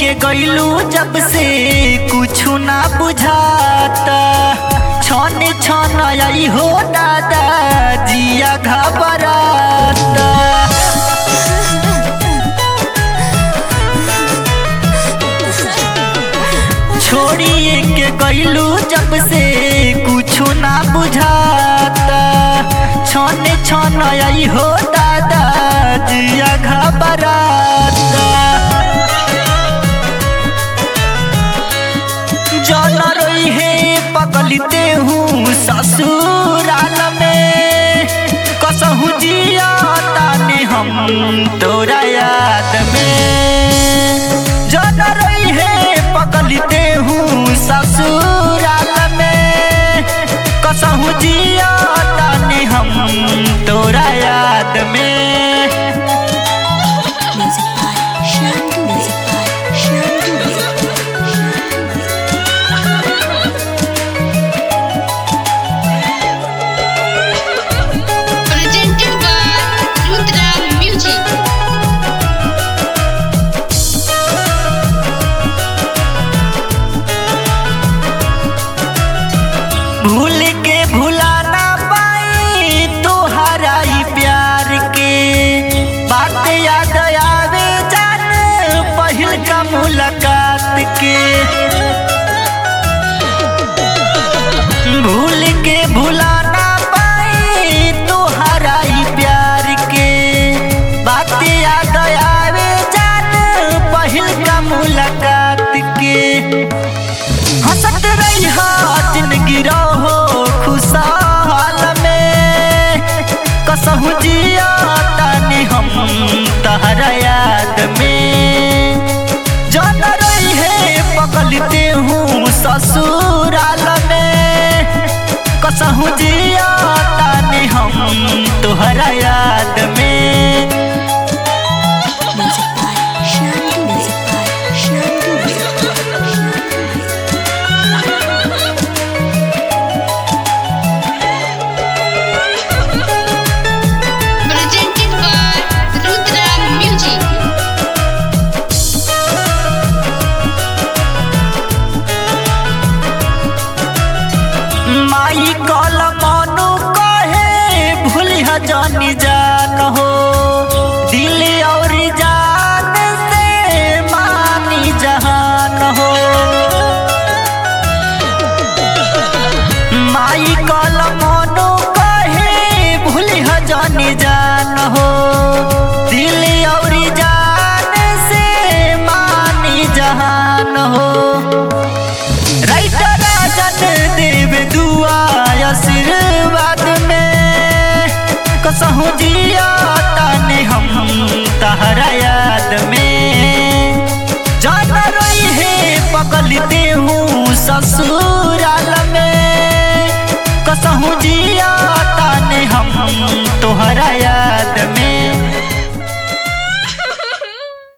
के गईलू जब से कुछ ना बुझाता छन छन आई हो दादा जिया घबराता छोड़िए के गईलू जब से कुछ ना बुझाता छन छन आई हो दादा जिया घबराता जल रही है पगलते हूँ ससुराल में कसहू जिया ताने हम तोरा याद में जल रही है पगलते हूँ ससुराल में कसहू जिया ताने हम तोरा याद में Music by Shanti. Music by Shanti. Music by Shanti. presented by Rudra Music. भूल के भुला ना पाई तोहरा ही प्यार के बात याद आवे जान पहिल का मुलाकात के भूल के भुला ना पाई तोहरा ही प्यार के बात याद आवे जान पहिल का मुलाकात के हंसत रही हा जिंदगी रहो खुशहाल में कसहू जिया तानी हम तहरा याद में जान रही है पकड़ते हूँ ससुराल में कसहू जिया तानी हम तोहरा याद में Music by Shanti. Music by Shanti. Music by Shanti. Presented by Rudra Music. माई कल मनु कहे भूलिह जानी जान हो दिल और जान से मानी जहान हो